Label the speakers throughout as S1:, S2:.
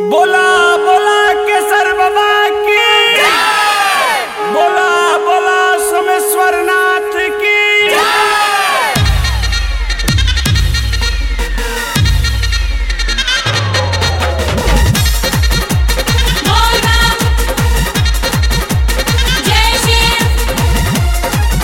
S1: बोला बोला केसर बाबा की बोला बोला सोमेश्वर नाथ की
S2: Volvam जय शिव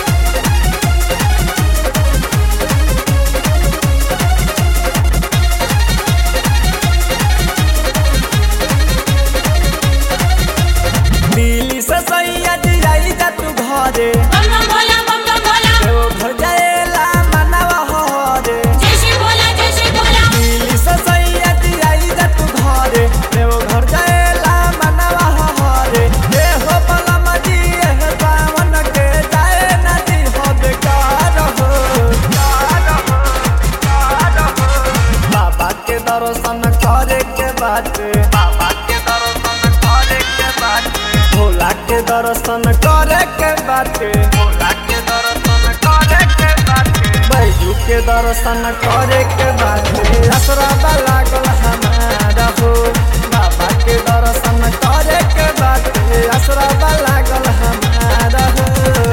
S1: दिल्ली से सैया जाई जा तू घरे
S2: बम बम भोला बम बम भोला
S1: देव घर जाएला मनवा हरे
S2: जय शिव भोला जय शिव भोला
S1: दिल्ली से सैया जाई जा तू घरे देव घर जाएला मनवा हरे ए हो बला मजी ए सावन के जाए नदी हो बेकार हो कार हो कार हो बाबा के दर्शन करे के बाटे बाबा के दर्शन करे के बाटे भोला के दर्शन करे के बाटे भोला के दर्शन करे के बाटे बैजू के दर्शन करे के बाटे असरा लागल हमारा हो बाबा के दर्शन करे के बाटे असरा लागल हमारा हो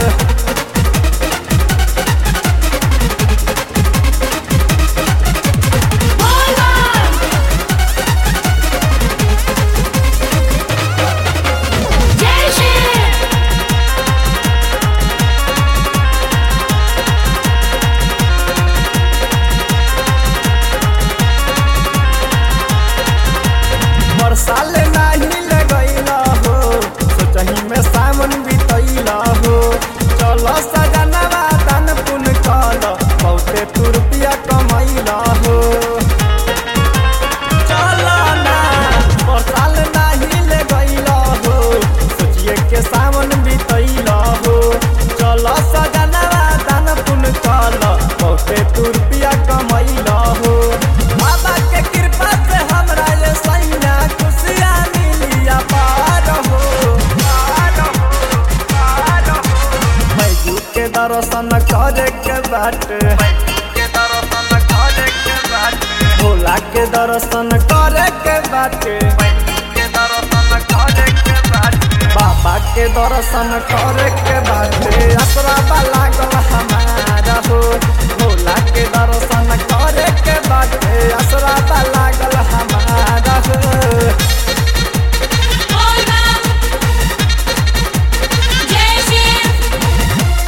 S2: Volvam जय शिव
S1: बरसाल नाही लगैला हो सोचही में सावन बितैला हो चल सजनवा तन पुन कल बहुते तू रुपया कमैला हो चल ना बरसाल नाही लगैला हो सोचिए के सावन बितैला हो चल सजनवा तन पुन कल बहुते तू रुपया कमैला हो बाबा के कृपा से हमरा ये सैया खुशियाँ मिलिया पार हो पार हो पार हो बैजू के दर्शन करे के बाटे के दर्शन करे के बाटे भोला के दर्शन करे के बाटे के दर्शन करे के बाटे बाबा के दर्शन करे के बाटे असरा लागल हमारा हो भोला के दर्शन करे के बाटे असरा लागल हमारा हो
S2: Volvam जय शिव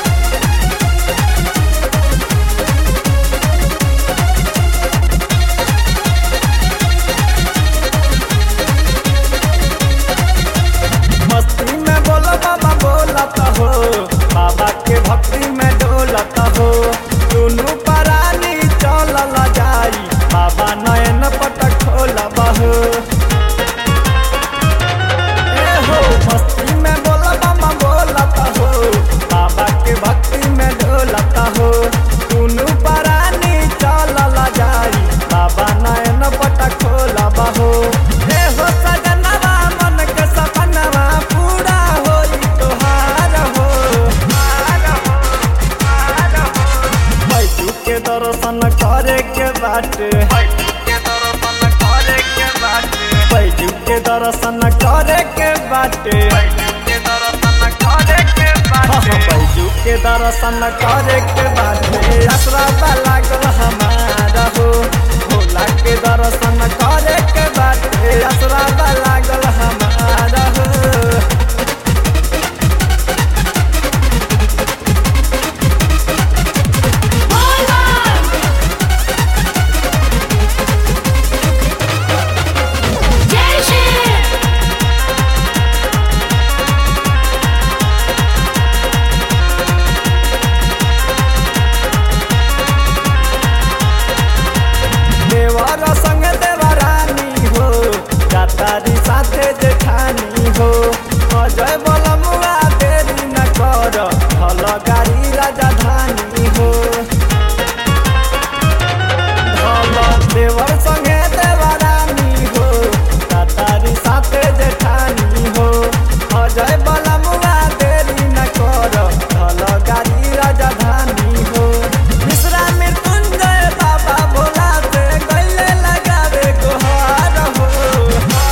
S1: मस्ती में बोलो बाबा बोलत हो बाबा के भक्ति में डोलत हो दुनू परानी चलल जाई बाबा नयन पटक खोलब हो ए हो मस्ती में बोलो बाबा बोलत हो बाबा के भक्ति में डोलत हो दुनू परानी चलल जाई बाबा नयन पटक खोलब हो ए हो सजनवा मन के सपनवा पूरा होई तोहार हो हार हो हार हो बैजू के दर्शन करे के बाटे बैजू के दर्शन करे के बाटे हाँ, हाँ, बैजू के दर्शन करे के बाटे असरा लागल हमारा हो भोला के दर्शन करे के बाटे असरा लागल हमारा हो
S2: Volvam जय शिव
S1: देवर संग देवरानी हो जातारी साथे जेठानी हो अजय बलमुआ देरी न कर भल गाड़ी राजधानी हो भल देवर संगे देवरानी हो जातारी साथे जेठानी हो अजय बलमुआ देरी न कर भल गाड़ी राजधानी हो मिश्रा मृत्युंजय बाबा भोला से गले लगावे गोहार हो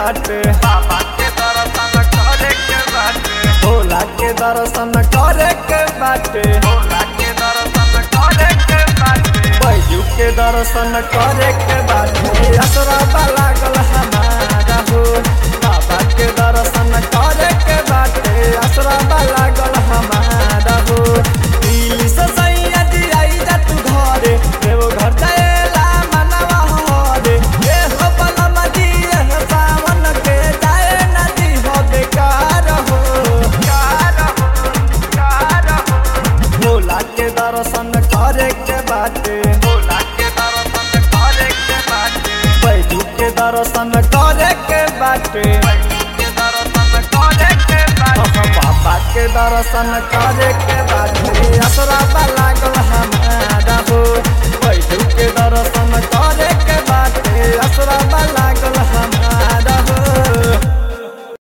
S1: बाटे बाबा के दर्शन करे के बाटे भोला के दर्शन करे के बाटे भोला के दर्शन करे के बाटे बैजू के दर्शन करे के बाटे असरा लागल हमारा हो बाबा के दर्शन करे के बाटे असरा लागल हमारा हो दिल से सैया जी आई जा तू घरे देव घर जाएला मनवा हरे ए हो बलम जी एह सावन के जाए नदी हो बेकार हो कार हो कार हो भोला के दर्शन करे के बाटे भोला के दर्शन करे के बाटे बैजू के दर्शन करे के बाटे बैजू के दर्शन करे के बाटे बाबा के दर्शन करे के बाटे असरा लागल हमार